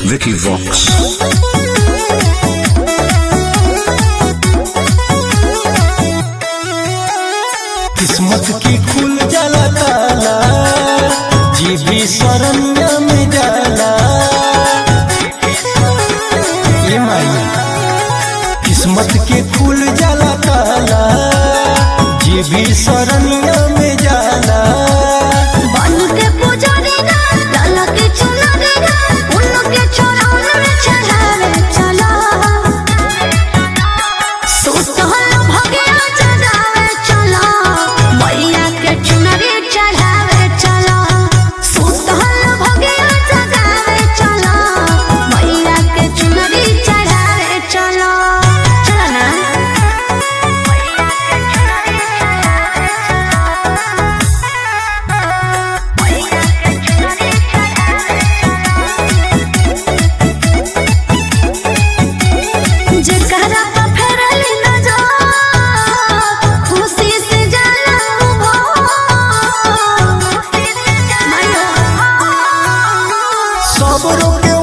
Vicky Vox. किस्मत की खुल जाला ताला जी भी शरण्य में जाला ये माई किस्मत के खुल जाला ताला जी भी शरण्य में जाला बन के पुजारी ना डाला के चुनरी ना उन के चरण में चढ़ावे चला सुतल भगिया चढ़ावे चला मैया के चुनरी चढ़ावे चला सुतल भगिया चढ़ावे चला मैया के चुनरी चढ़ावे चला चला ना जेकरा पे फेरली नजर खुशी से जाला सब रोके